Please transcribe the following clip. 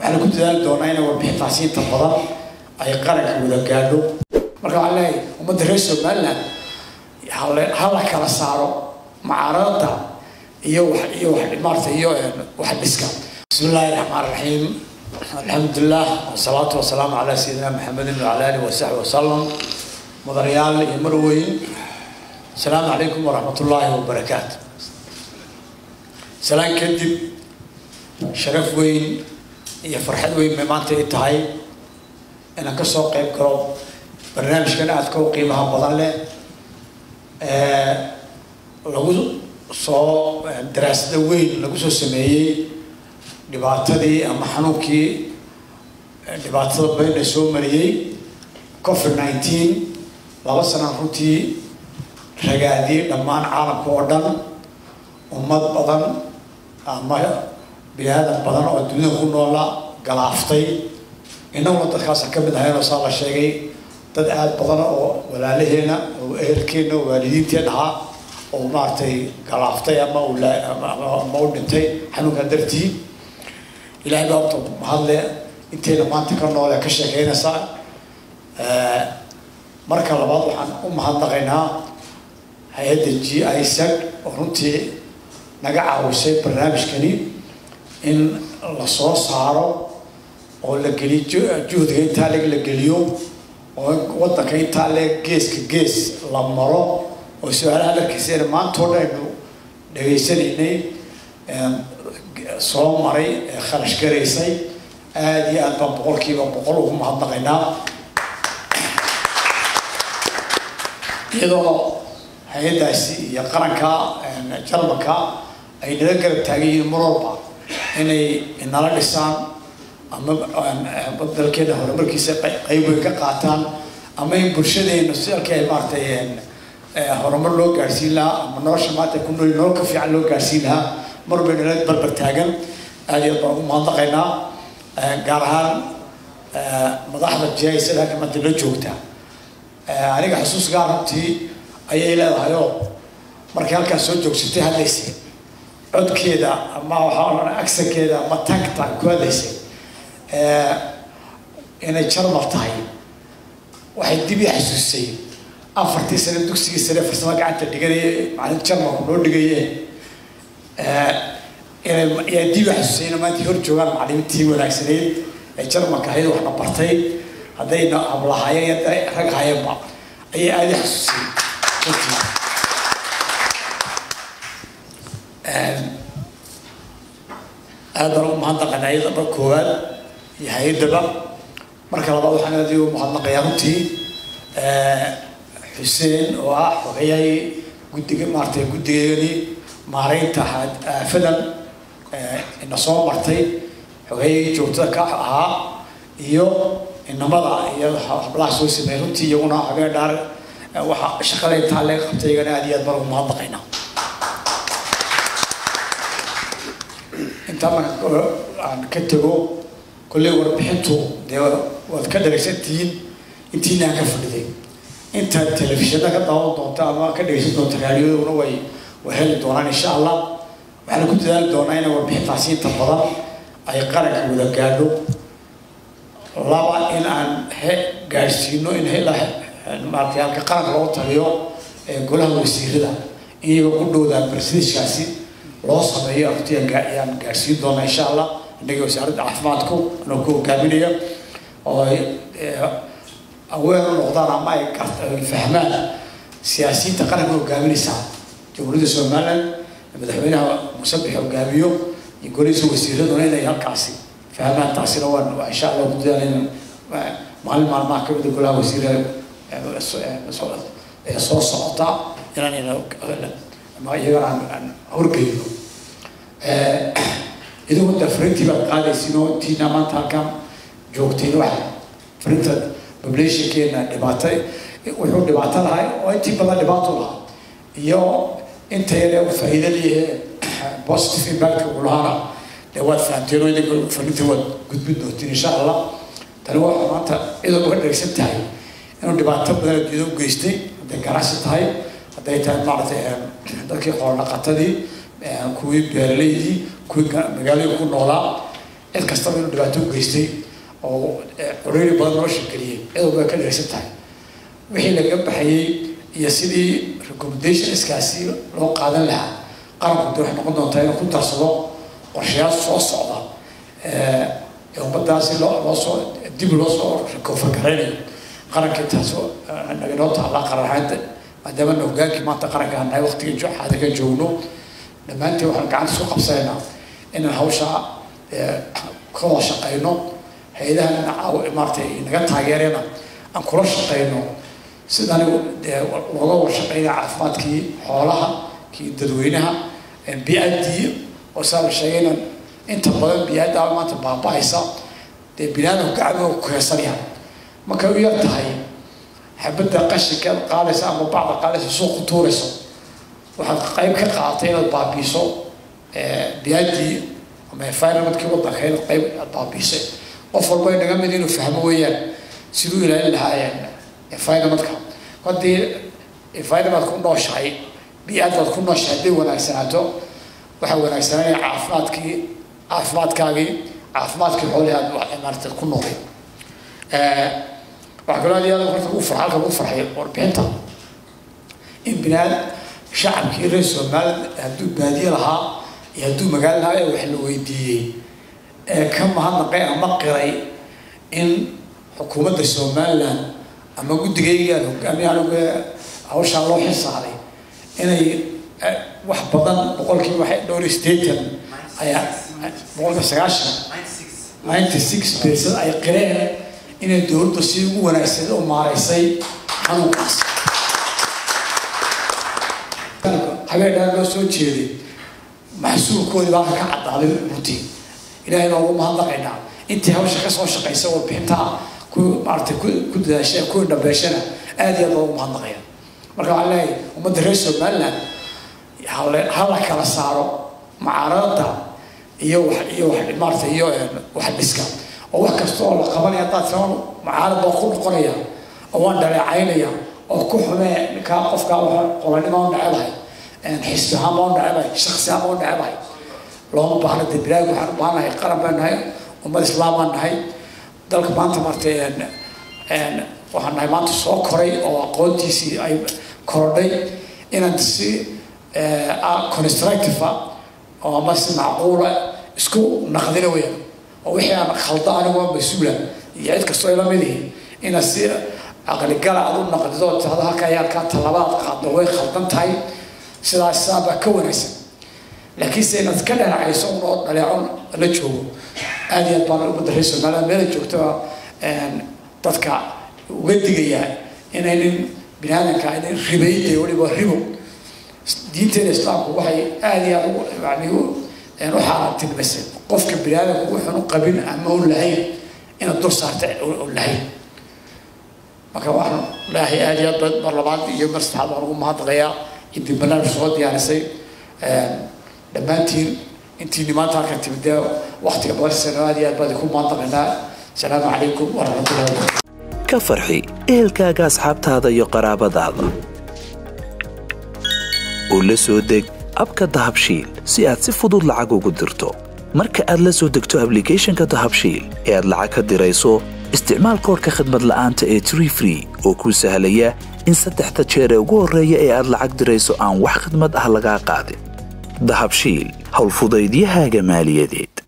waxaana ku dadaali doonaa inay warbixintaasi inta badan ay qaranka wada gaadho marka waxaan leeyahay ummadda reer somaliland hale- ha la kala saaro mucaaradada iyo wax iyo wax maarata iyo wax dhiska bismi illaahi raxmaan raxiim alxamdulilah wasalaatu wasalaamu calaa sayidina maxamedin wacala alihi wasaxbi wasalam mudanayaal iyo marweyn asalaamu calaykum waraxmat ullaahi wabarakaatu salaan kadib sharaf weyn iyo farxad weyn bay maanta i tahay inaan ka soo qayb galo barnaamijkan aadka u qiimaha badan leh ee lagu soo daraasada weyn lagu soo sameeyey dhibaatadii ama xanuunkii dhibaatada bayna soo mariyey covid nineteen laba sanaan runtii ragaadiyey dhammaan caalamka oo dhan ummad badan ama bini aadan badan oo dunida ku noola galaaftay innaguna dadkaasa ka mid ahaynoo saa la sheegay dad aada badan oo walaalaheena oo ehelkeena oo waalidiinteen ahaa oo maaragtay galaaftay ama uu la- ama- ama- ama u dhintay xanuunkan dartii ilaahay baa horta mahadle intayna maanta ka noole ka sheekeynaysaa marka labaad waxaan u mahadnaqaynaa hay-adda g isag oo runtii naga caawisay barnaamijkani in la soo saaro oo la geliyo ju- juhdiga intaa leg la geliyo oo wadanka intaa leeg geeska gees la maro oo su-aalaha darkiisana maanta oo dhan aynu dhegaysanaynay soo maray ee kharash garaysay aada iyo aad baan boqolkiiba boqol ugu mahadnaqaynaa iyadoo hay-addaasi iyo qaranka jarmalka ay nala garab taagan yihiin mar walba inay nala dhisaan ama dalkeena horumarkiisa qey- qayb weyn ka qaataan ama in bulshadeena si halkii ay maaragtay horumar loo gaarsiin lahaa ama nolosha maanta ku nool nolol ka fiican loo gaarsiin lahaa mar walba nala barbar taagan aada iyo aad baan ugu mahadnaqaynaa gaar ahaan madaxda jihaysada halka maanta la joogta aniga xusuus gaar runtii ayay leedahay oo markay halkaas soo joogsatay hadlaysay codkeeda ama waxaa odhan aksankeeda ama tagta ku hadlaysay inay jarmal tahay waxay dib ii xasuusay afartii sane dugsigii sare farsamo gacanta dhiganayay macalin jarmalku noo dhigaye inay yaa dib ii xasuusay inay maanta hor joogaan macalimiintii wanaagsanayd ee jarmalka ahayd waxna bartay haddayna hablahaayeen iyo hadday rag haayeenba ayay aada ii xasuusay runtii aad baan ugu mahadnaqaynaa iyada mar koowaad iyo hay-addaba marka labaad waxaan aad ugu mahadnaqayaa runtii xuseen oo ah xogayay guddiga maaragtay guddigeeni maaraynta had- aafadan ina soo martay xogayay joogtada ka ahaa iyo inamada iyo hablaha soo sameeyay runtii iyaguna habeen dhaar waxa shaqada intaa laga qabtay iyagana aad iyo aad baan ugu mahadnaqaynaa intaa marka aan ka tego kolley warbixintu dee waad ka dhagaysantihiin intiina aan ka fadhiday intaad telefishinada ka daawan doonta ama ka dhagaysan doonta raadiyaduna way way heli doonaan insha allah waxaana ku dadaali doonaa inay warbixintaasi inta badan ay qaranka wada gaadho laba in aan he gaadhsiino in hela maaragtay halka qaranka loo taliyo ee golaha wasiirada in iyaga ku dhowdaan barsiiskaasi loo sameeyo arrintii aan gaa- ayaan gaadhsiin doonaa insha allah innaga wasaaradda caafimaadku anoo ku hogaaminaya oo ay aween u noqdaan ama ay gart- ay fahmaan siyaasiyiinta qaranka hogaaminaysa jamhuuriyadda somaliland madaxweynaha musabix hogaamiyo iyo golihiisa wasiiraduna inay halkaasi fahmaan taasina waan waa insha allah ku dadaalayna maalin maalmaha ka mida golaha wasiirada ee soo socota inaan ama iyagana aan aan horgeyno idigu da frintii baad qaadaysiin oo intiina maanta halkan joogtiin waxa frinta populationkeena dhibaato wuxuu dhibaato lahay oo intii badan dhibaato lahaa iyo inta yare uu faa'iido leeyahay positive impact uu lahaana dee waad fahamteen oo idinka frintii waad gudbin doontiin insha allah tani waxa maanta cidoo uga dhegsan tahay inuu dhibaato badan adduunyada u geystay hadday ganacsi tahay hadday tahay maaragtay dadkii xoolo dhaqatadii kuwii beeraleydii kuwii magaalada ku noolaa cid kastaba inuu dhibaato u geystay oo curiiri badan noo shegeliyey cid walba ka dheraysan tahay wixii laga baxayey iyo sidii recommendationskaasi loo qaadan lahaa qaranku de waxay noqon doontaa inuu ku darsado qorshayaal soo socda ee ummadaasi loo loo soo dib loo soo recover garaynayo qarankii taas naga noo taallaa qaran ahaanta maadaama na hogaankii maanta qaranka aan nahay waqtiga xaadirka joogno dhammaantiin waxaan gacanta isku qabsanaynaa inaan hawshaa ka wada shaqayno hay-adahan maaratay naga taageerena aan kula shaqayno sidaan dee looga wada shaqeynaya caafimaadkii xoolaha kii dadweynaha bi-addii oo saa la sheegayna inta badan bi-addaa maanta baaba-aysa dee binaadamku gacmooga ku heesanaya markay u yar tahay xabadda qashinka qaadaysa ama bacda qaadaysa suuqu tuurayso waxaad qayb ka qaadatay inaad baabiiso bi-addii ama environmentkii waddanka inaad qayb aad baabiisay qof walba inaga mid inuu fahmo weeyaan siduu ilaalin lahaa environmentka haddii environment ku nooshahay bi-aadaad ku nooshahay hadday wanaagsanaato waxaa wanaagsananaya caafimaadkii caafimaadkaagii caafimaadkii xoolihii aad maarata ku noolay waxaa kaloo aad iyo aad horta ugu farxa halka ugu farxay warbixinta in binaad shacabkii reer somaliland hadduu baadiye lahaa iyo hadduu magaalo lahaa ee wax la weydiiyey ee ka mahadnaqay ama qiray in xukuumadda somaliland ama guddigaygaan hogaamiye anigu hawshaa loo xilsaaray inay wax badan boqolkiiba waxay dhowr iyo sideetan ayaa boqolkiiba sagaashan ninety six percent ay qireen inay dowladda si ugu wanaagsan u maaraysay xanuunkaas habeenaan loo soo jeeday maxsuulkoodii baa ka caddaaday runtii ilaahay baa ugu mahadnaqaynaa intii hawsha kasoo shaqaysa warbixintaa ku maaratay ku dadaasha ku dhabeeshana aad iyo aad baa ugu mahadnaqaya marka waxaan leeyahay ummadda reer somaliland hala kala saaro mucaaradada iyo wax iyo wax maarata iyo wax dhiska oo wax kasta oo la qabanaya haddaad tiraa mucaarad baa ku noqonaya oo waan dhaleecaynaya oo ku xumee ninkaa qofkaa waa qolanima u necebahay xisbi ahaan baa u necebahay shaksi ahaan baa u necebahay looma baahna de bilaag waxaan u baahanahay qaran baan nahay ummad islaam baan nahay dalka maanta maartay waxaan nahay maanta soo koray oo aqoontiisii ay korodhay inaan si constructive oo ama si macquula isku naqdina weyaan oo wixii aan khalda anigu mas-uula iyo cid kastoo ila mid yihiin inaad si caqligala aad u naqdido tirada halka ayaa kaa tallabaad qaadno way khaldan tahay sidaas sidaa baa ka wanaagsan laakiinse inaad ka dhanacayso unoo dhaleeco la joogo aad iyo aad baan ummadda reer somaliland meela joogtaba dadka uga digayaa inaynin biniaadanka aynan ribayday weliba ribo diinteena islaamku waxay aada iyo aad ugu yani u xaaraantilmasay qofka biniaadanku wuxuun u qabin ama u lahayn inaad dul saarta u lahayn marka waxaan leeyahay aada iyo aad mar labaad iyo mar saddexaad waan ugu mahadnaqayaa intii barnaamij soo diyaarisay dhammaantiin intiini maanta halkan timid dee waktiga badan aad iyo aad baan idinku mahadnaqaynaa asalaamu calaykum waraxmatullahi wabarakatu ka farxi ehelkaaga asxaabtaada iyo qaraabadaada oo la soo deg abka dahabshiil si aad si fudud lacag ugu dirto marka aad la soo degto ablicathonka dahabshiil ee aad lacag ka dirayso isticmaal koorka khadmad la'aanta ee tree free oo kuu sahlaya in saddexda jeer ee ugu horreeya ee aad lacag dirayso aan wax khadmad ah lagaa qaadin dahabshiil howlfudaydiyahaaga maaliyadeed